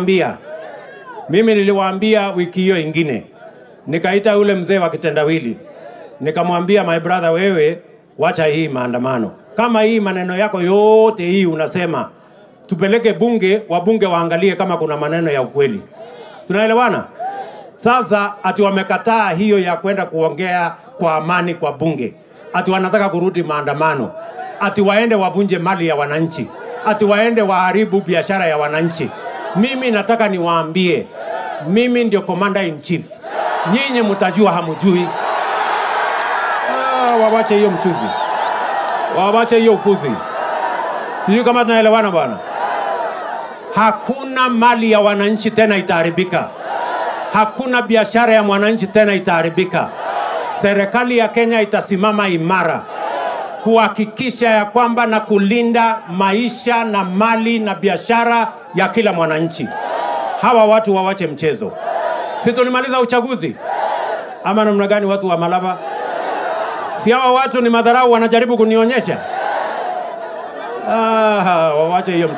Ambia. Mimi niliwaambia wiki hiyo ingine, nikaita yule mzee wa kitendawili, nikamwambia my brother, wewe wacha hii maandamano. Kama hii maneno yako yote hii unasema tupeleke bunge, wabunge waangalie kama kuna maneno ya ukweli. Tunaelewana? Sasa ati wamekataa hiyo ya kwenda kuongea kwa amani kwa bunge, ati wanataka kurudi maandamano, ati waende wavunje mali ya wananchi, ati waende waharibu biashara ya wananchi. Mimi nataka niwaambie, mimi ndio commander in chief, nyinyi mtajua hamujui. Ah, wawache hiyo mchuzi, wawache hiyo ukuzi. Sijui kama tunaelewana bwana. Hakuna mali ya wananchi tena itaharibika, hakuna biashara ya mwananchi tena itaharibika. Serikali ya Kenya itasimama imara kuhakikisha ya kwamba na kulinda maisha na mali na biashara ya kila mwananchi. Hawa watu wawache mchezo. Si tulimaliza uchaguzi ama namna gani? Watu wa Malava, si hawa watu ni madharau wanajaribu kunionyesha? Ah, wawache hiyo mchezo.